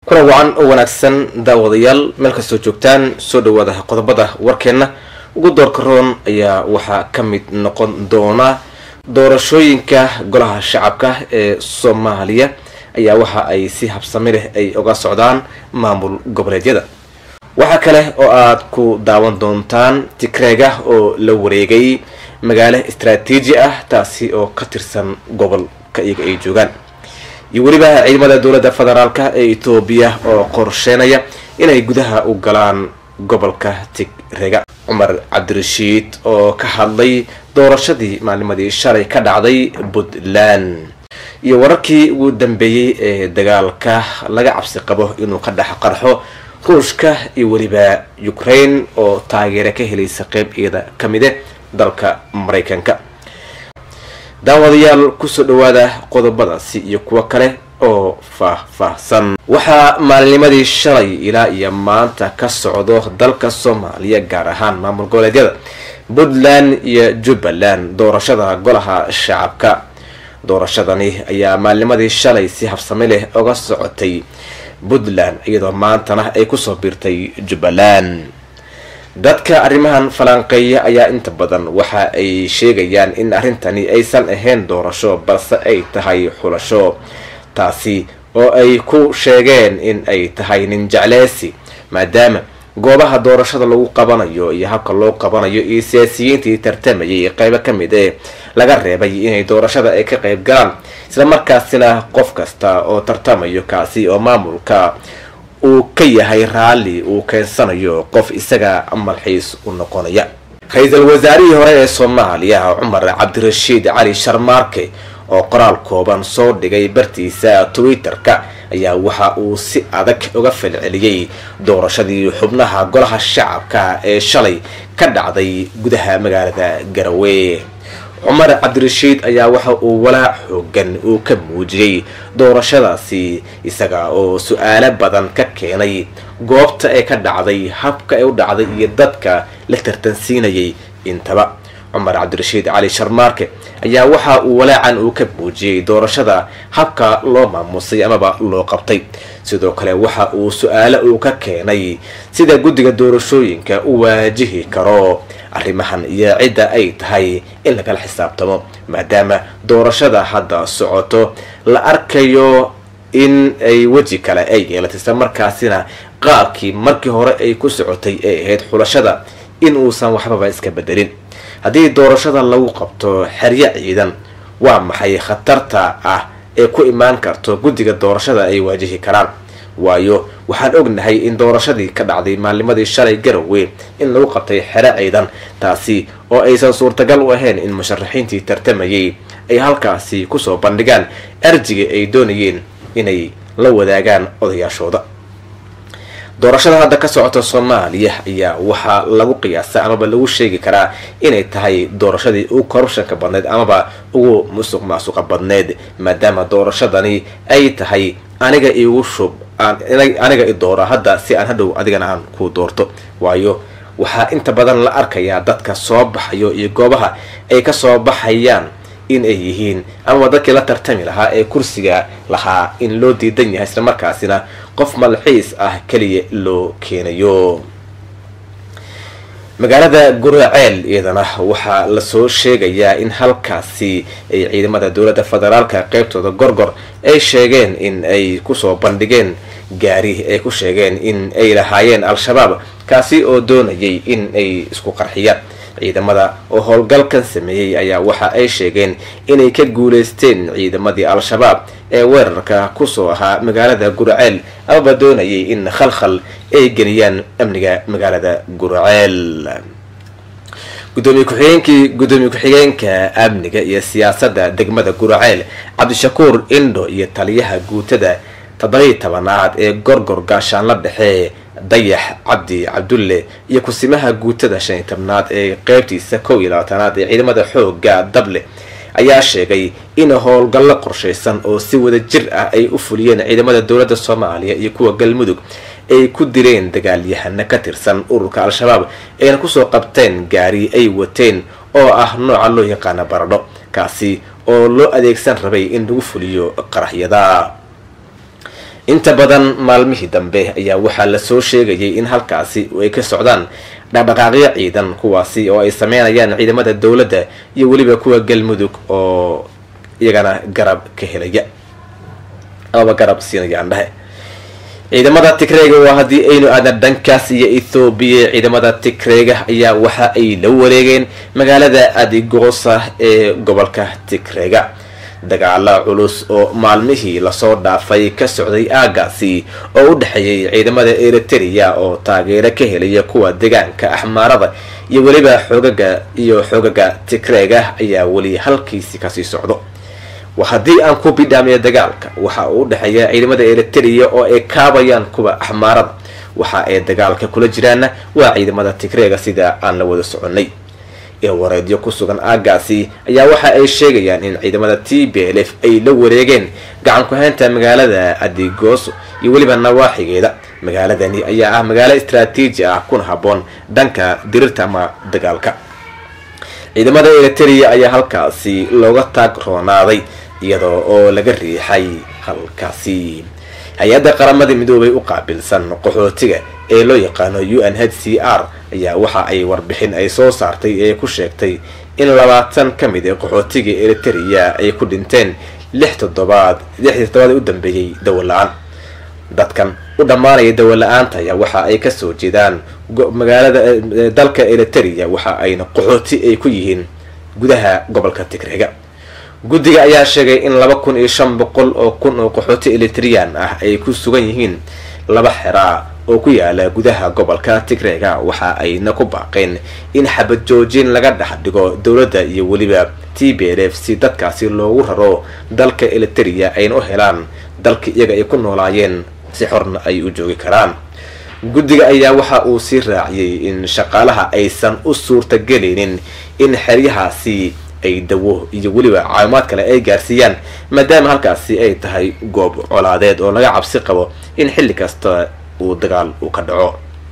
kuna wacan oo wanaagsan daawadayaal meel kastoo joogtaan soo dhawaada qodobada warkeenna ugu doorka roon ayaa waxaa ka mid noqon doona doorashooyinka golaha shacabka ee soomaaliya ayaa waxa ay si habsami leh ay uga socdaan maamul goboleedyada waxaa kale oo aad ku daawan doontaan tigreega oo la wareegay magaalo istaraatiiji ah taasi oo ka tirsan gobolka iyaga ay joogaan iyo weliba ciidamada dowladda federaalk ee etoobiya oo qorsheynaya inay gudaha u galaan gobolka tigreega cumar cabdirashiid oo ka hadlay doorashadii maalnimadii shalay ka dhacday puntland iyo wararkii ugu dambeeyey ee dagaalka laga cabsi qabo inuu ka dhex qarxo ruushka iyo weliba ukraine oo taageero ka helaysa qeyb iyada ka mide dalka maraykanka daawadayaal kusoo dhawaada qodobadaasi iyo kuwo kale oo faah-faahsan waxaa maalinimadii shalay ilaa iyo maanta ka socdo dalka soomaaliya gaar ahaan maamul goboleedyada puntland iyo jubbaland doorashada golaha shacabka doorashadani ayaa maalinimadii shalay si habsami leh uga socotay puntland iyadoo maantana ay kusoo biirtay jubbaland dadka arrimahan falanqeeya ayaa inta badan waxa ay sheegayaan in arrintani aysan ahayn doorasho balse ay tahay xulasho taasi oo ay ku sheegeen in ay tahay nin jecleysi maadaama goobaha doorashada lagu qabanayo iyo habka loo qabanayo iyo siyaasiyiintii tartamayay qeybo ka mid ee laga reebay inay doorashada ay ka qeyb galaan isla markaasina qof kasta oo tartamayo kaasi oo maamulka uu ka yahay raalli uu keensanayo qof isaga malxiis u noqonaya ra-iisul wasaarihii hore ee soomaaliya cumar cabdirashiid cali sharmaarke oo qoraal kooban soo dhigay bartiisa twitter-ka ayaa waxa uu si adag uga falceliyey doorashadii xubnaha golaha shacabka ee shalay ka dhacday gudaha magaalada garowe cumar cabdirashiid ayaa waxa uu walaac xoogan uu ka muujiyey doorashadaasi isaga oo su-aalo badan ka keenay goobta ee ka dhacday habka ay u dhacday iyo dadka la tartansiinayay intaba cumar cabdirashiid cali sharmaarke ayaa waxa uu walaacan uu ka muujiyey doorashada habka loo maamusay amaba loo qabtay sidoo kale waxa uu su-aalo uu ka keenay sida guddiga doorashooyinka u waajihi karo arrimahan iyo cidda ay tahay in lagala xisaabtamo maadaama doorashada hadda socoto la arkayo in ay weji kale ay yeelatay isla markaasina qaabkii markii hore ay ku socotay ay ahayd xulashada in uusan waxbaba iska bedelin haddii doorashada lagu qabto xeryo ciidan waa maxay khatarta ah ee ku imaan karto guddiga doorashada ay waajihi karaan waayo waxaan ognahay in doorashadii ka dhacday maalnimadii shalay garowe in lagu qabtay xero ciidan taasi oo aysan suurtagal u ahayn in musharaxiintii tartamayay ay halkaasi kusoo bandhigaan arjiga ay doonayeen inay la wadaagaan odayaashooda doorashada hadda ka socota soomaaliya ayaa waxaa lagu qiyaasa amaba lagu sheegi karaa inay tahay doorashadii ugu corruptionka badneyd amaba ugu musuq maasuqa badneyd maadaama doorashadani ay tahay aniga igu shub aniga i doora hadda si aan hadhow adigana aan ku doorto waayo waxaa inta badan la arkayaa dadka soo baxayo iyo goobaha ay kasoo baxayaan in ay yihiin amaba dadkii la tartami lahaa ee kursiga lahaa in loo diidan yahay isla markaasina qof malxiis ah keliya loo keenayo magaalada guraceel iyadana waxaa lasoo sheegayaa in halkaasi ay ciidamada dowladda federaalka qeybtooda gorgor ay sheegeen in ay kusoo bandhigeen gaari ay ku sheegeen in ay lahaayeen al-shabaab kaasi oo doonayay in ay isku qarxiyaan ciidamada oo howlgalkan sameeyey ayaa waxa ay sheegeen inay ka guuleysteen ciidamadii al-shabaab ee weerarka kusoo ahaa magaalada guraceel amaba doonayay in khalkhal ay geliyaan amniga magaalada guraceel gudoomiye ku-xigeenkii gudoomiye ku-xigeenka amniga iyo siyaasadda degmada guraceel cabdishakuur indho iyo taliyaha guutada toddobiyi tobanaad ee gorgor gaashaanla dhexe dayax cabdi cabdulle iyo kusimaha guutada shan iyo tobnaad ee qeybtiisa kow iyo labaatanaad ee ciidamada xooga dable ayaa sheegay in howlgallo qorshaysan oo si wada jir ah ay u fuliyeen ciidamada dowladda soomaaliya iyo kuwa galmudug ay ku direen dagaalyahano ka tirsan ururka al-shabaab ayna kusoo qabteen gaari ay wateen oo ah nooca loo yaqaana baradho kaasi oo loo adeegsan rabay in lagu fuliyo qaraxyada inta badan maalmihii dambe ayaa waxaa lasoo sheegayay in halkaasi ay ka socdaan dhaqdhaqaaqyo ciidan kuwaasi oo ay sameynayaan ciidamada dowladda iyo weliba kuwa galmudug oo iyagana garab ka helaya amaba garab siinayaan dhahe ciidamada tigreega waa haddii aynu aadna dhankaas iyo ethoobiya ciidamada tigreega ayaa waxa ay la wareegeen magaalada adigoosa ee gobolka tigreega dagaala culus oo maalmihii lasoo dhaafay ka socday aagaasi oo u dhexeeyay ciidamada eriteria oo taageero ka helaya kuwa deegaanka axmaarada iyo weliba xoogaga iyo xoogaga tigreega ayaa weli halkiisi kasii socdo haddii aan ku bidhaamiyo dagaalka waxa uu udhexeeya ciidamada eriteria oo ay kaabayaan kuwa axmaarada waxa ay dagaalka kula jiraanna waa ciidamada tigreega sida aan la wada soconay eewareedyo ku sugan aagaasi ayaa waxa ay sheegayaan in ciidamada t b l f ay la wareegeen gacan ku-haynta magaalada adigooso iyo weliba nawaaxigeeda magaaladani ayaa ah magaalo istraatiiji ah kuna habboon dhanka dirirta ama dagaalka ciidamada eriteria ayaa halkaasi looga taag roonaaday iyadoo oo laga riixay halkaasi hay-adda qaramada midoobay u qaabilsan qaxootiga ee loo yaqaano u n h c r ayaa waxa ay warbixin ay soo saartay ee ku sheegtay in labaatan ka mid ee qaxootiga eriteria ay ku dhinteen lix toddobaad lixdii toddobaad ee u dambeeyey dawola-aan dadkan u dhammaanaya dawola-aanta ayaa waxa ay kasoo jeedaan magaalada dalka eriteria waxa ayna qaxooti ay ku yihiin gudaha gobolka tigreega guddiga ayaa sheegay in laba kun iyo shan boqol oo kun oo qaxooti eritrian ah ay ku sugan yihiin laba xeraa oo ku yaala gudaha gobolka tigreega waxa ayna ku baaqeen in xabad joojin laga dhex dhigo dowladda iyo weliba t b l f si dadkaasi loogu raro dalka eriteria ayna u helaan dalka iyaga ay ku noolaayeen si xorna ay u joogi karaan guddiga ayaa waxa uu sii raaciyey in shaqaalaha aysan u suurtagelaynin in xeryahaasi ay dawo iyo weliba caawimaad kale ay gaarsiiyaan maadaama halkaasi ay tahay goob colaadeed oo laga cabsi qabo in xilli kasta uu dagaal uu ka dhaco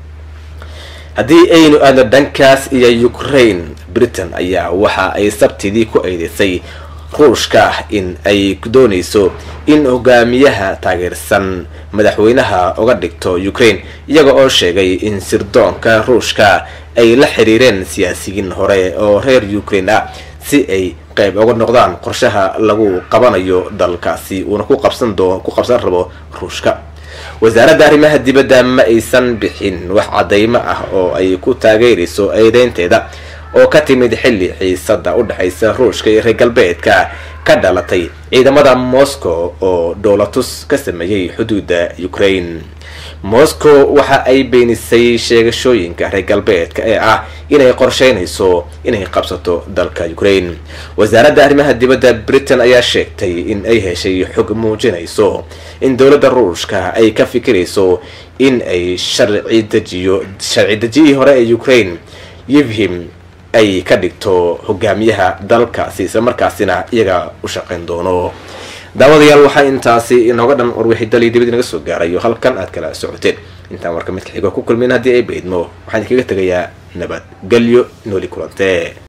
haddii aynu aadno dhankaas iyo ukraine britain ayaa waxa ay sabtidii ku eedeysay ruushka in ay doonayso in hogaamiyaha taageersan madaxweynaha uga dhigto ukraine iyaga oo sheegay in sirdoonka ruushka ay la xiriireen siyaasiyiin hore oo reer ukraine ah si ay qayb uga noqdaan qorshaha lagu qabanayo dalkaasi uuna ku qabsan doo ku qabsan rabo ruushka wasaaradda arrimaha dibadda ma aysan bixin wax cadaymo ah oo ay ku taageerayso eedeynteeda oo ka timid xilli xiisada u dhexaysa ruushka iyo reer galbeedka ka dhalatay ciidamada moscow oo dhoolatus ka sameeyey xuduudda ukraine moscow waxa ay beenisay sheegashooyinka reer galbeedka ee ah inay qorsheynayso inay qabsato dalka ukraine wasaaradda arrimaha dibadda britain ayaa sheegtay in ay heshay xog muujinayso in dowladda ruushka ay ka fikirayso in ay sharci dejiyo sharci dejiyihii hore ee ukraine yivhim ay ka dhigto hogaamiyaha dalkaasi isla markaasina iyaga u shaqayn doono daawadayaal waxaa intaasi inooga dhan warwixii dalii dibad inaga soo gaarayo halkan aad kala socoteen intaan warka midka xigo ku kulmin haddii ay baydmo waxaan idinkaga tegayaa nabadgelyo nooli kulantee